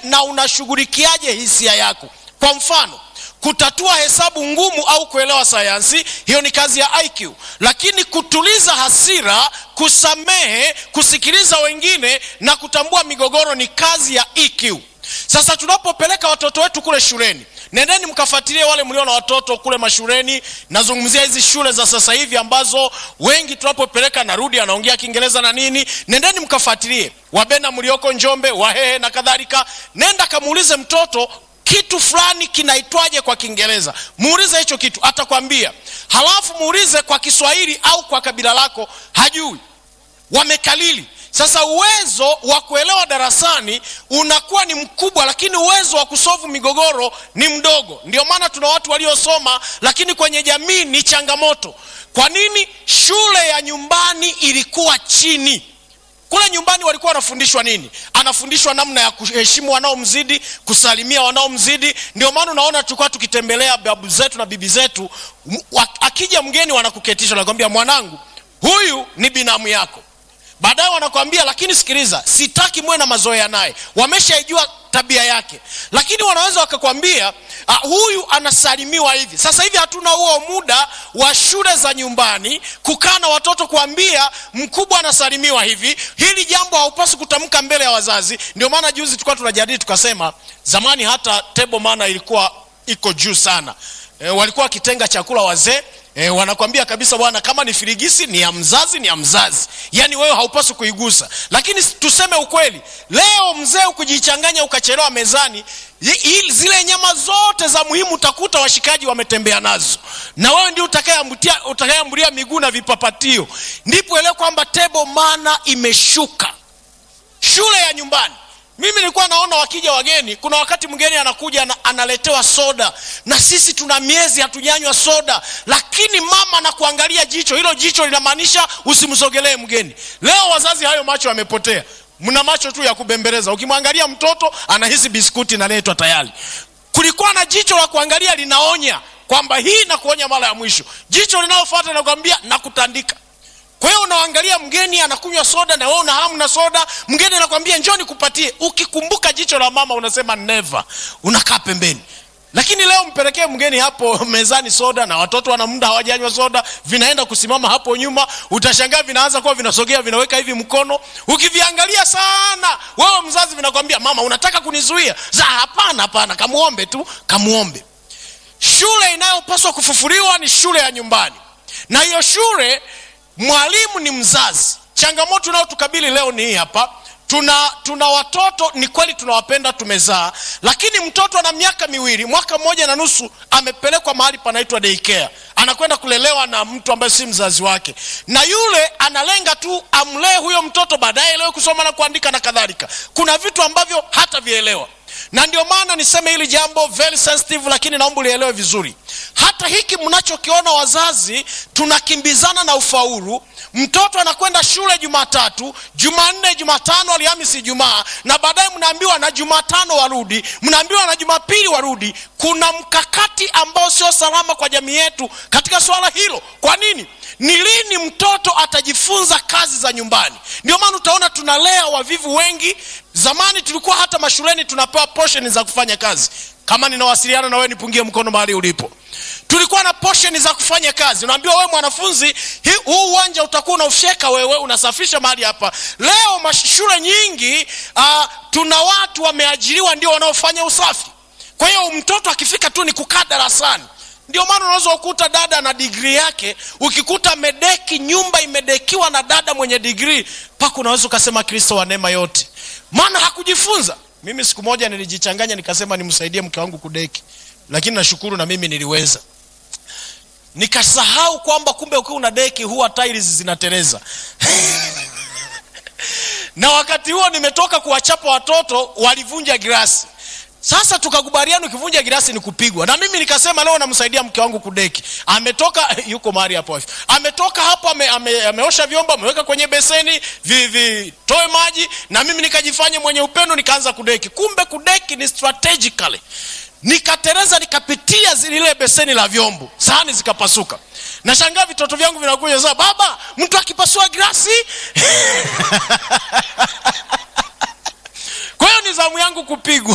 na unashughulikiaje hisia yako kwa mfano kutatua hesabu ngumu au kuelewa sayansi hiyo ni kazi ya iq lakini kutuliza hasira kusamehe kusikiliza wengine na kutambua migogoro ni kazi ya eq sasa tunapopeleka watoto wetu kule shuleni nendeni mkafuatilie wale mlio na watoto kule mashuleni nazungumzia hizi shule za sasa hivi ambazo wengi tunapopeleka narudi anaongea kiingereza na nini nendeni mkafuatilie wabena mlioko njombe wahehe na kadhalika nenda kamuulize mtoto kitu fulani kinaitwaje kwa kiingereza muulize hicho kitu atakwambia halafu muulize kwa kiswahili au kwa kabila lako hajui wamekalili sasa uwezo wa kuelewa darasani unakuwa ni mkubwa lakini uwezo wa kusovu migogoro ni mdogo ndio maana tuna watu waliosoma lakini kwenye jamii ni changamoto kwa nini shule ya nyumbani ilikuwa chini kule nyumbani walikuwa wanafundishwa nini anafundishwa namna ya kuheshimu wanaomzidi kusalimia wanaomzidi ndio maana unaona tulikuwa tukitembelea babu zetu na bibi zetu m- wa- akija mgeni wanakuketisha nakwambia mwanangu huyu ni binamu yako baadaye wanakwambia lakini sikiliza sitaki muwe na mazoea naye wameshaijua tabia yake lakini wanaweza wakakwambia uh, huyu anasalimiwa hivi sasa hivi hatuna huo muda wa shule za nyumbani kukaa na watoto kuambia mkubwa anasalimiwa hivi hili jambo haupasi kutamka mbele ya wazazi ndio maana juzi tulikuwa tunajadili tukasema zamani hata table mana ilikuwa iko juu sana e, walikuwa wakitenga chakula wazee E, wanakwambia kabisa bwana kama ni firigisi ni ya mzazi ni ya mzazi yaani wewe haupaswi kuigusa lakini tuseme ukweli leo mzee ukujichanganya ukachelewa mezani i- zile nyama zote za muhimu utakuta washikaji wametembea nazo na wewe ndio utakayeambulia miguu na vipapatio ndipo elewe kwamba tebo mana imeshuka shule ya nyumbani mimi nilikuwa naona wakija wageni kuna wakati mgeni anakuja na, analetewa soda na sisi tuna miezi hatujanywa soda lakini mama anakuangalia jicho hilo jicho linamaanisha usimsogelee mgeni leo wazazi hayo macho yamepotea mna macho tu ya kubembeleza ukimwangalia mtoto anahisi biskuti inaletwa tayari kulikuwa na jicho la kuangalia linaonya kwamba hii na kuonya mara ya mwisho jicho linalofuata linakwambia nakutandika kwa hiyo unaangalia mgeni anakunywa soda na wewe una hamu na soda mgeni anakwambia njoo nikupatie ukikumbuka jicho la mama unasema never unakaa pembeni lakini leo mpelekee mgeni hapo mezani soda na watoto wana muda hawajanywa soda vinaenda kusimama hapo nyuma utashangaa vinaanza kuwa vinasogea vinaweka hivi mkono ukiviangalia sana wewe mzazi vinakwambia mama unataka kunizuia za hapana hapana kamuombe tu kamuombe shule inayopaswa kufufuliwa ni shule ya nyumbani na hiyo shule mwalimu ni mzazi changamoto inayotukabili leo ni hii hapa tuna tuna watoto ni kweli tunawapenda tumezaa lakini mtoto ana miaka miwili mwaka mmoja na nusu amepelekwa mahali panaitwa daycare anakwenda kulelewa na mtu ambaye si mzazi wake na yule analenga tu amlee huyo mtoto baadaye elewe kusoma na kuandika na kadhalika kuna vitu ambavyo hata vielewa na ndio maana niseme hili jambo very sensitive lakini naomba ulielewe vizuri hata hiki mnachokiona wazazi tunakimbizana na ufaulu mtoto anakwenda shule jumatatu jumanne jumatano alhamisi jumaa na baadaye mnaambiwa na jumatano warudi mnaambiwa na jumapili warudi kuna mkakati ambao sio salama kwa jamii yetu katika swala hilo kwa nini ni lini mtoto atajifunza kazi za nyumbani ndio maana utaona tunalea wavivu wengi zamani tulikuwa hata mashuleni tunapewa portion za kufanya kazi kama ninawasiliana na wewe nipungie mkono mahali ulipo tulikuwa na portion za kufanya kazi unaambiwa wewe mwanafunzi huu uwanja utakuwa unaufyeka wewe unasafisha mahali hapa leo shule nyingi uh, tuna watu wameajiriwa ndio wanaofanya usafi kwa hiyo mtoto akifika tu ni kukaa darasani ndio maana unaweza ukuta dada na digrii yake ukikuta medeki nyumba imedekiwa na dada mwenye digrii mpaka unaweza ukasema kristo wa neema yote maana hakujifunza mimi siku moja nilijichanganya nikasema nimsaidie mke wangu kudeki lakini nashukuru na mimi niliweza nikasahau kwamba kumbe ukiwa una deki huwa tiles zinateleza na wakati huo nimetoka kuwachapa watoto walivunja girasi sasa tukakubaliana ukivunja girasi ni kupigwa na mimi nikasema leo namsaidia mke wangu kudeki ametoka yuko mahali hapo ametoka hapo ame, ame, ameosha vyombo ameweka kwenye beseni vitoe maji na mimi nikajifanya mwenye upendo nikaanza kudeki kumbe kudeki ni strategically nikatereza nikapitia lile beseni la vyombo sahani zikapasuka nashangaa vitoto vyangu vinakuja sasa baba mtu akipasua grasi kwa hiyo ni zamu yangu kupigwa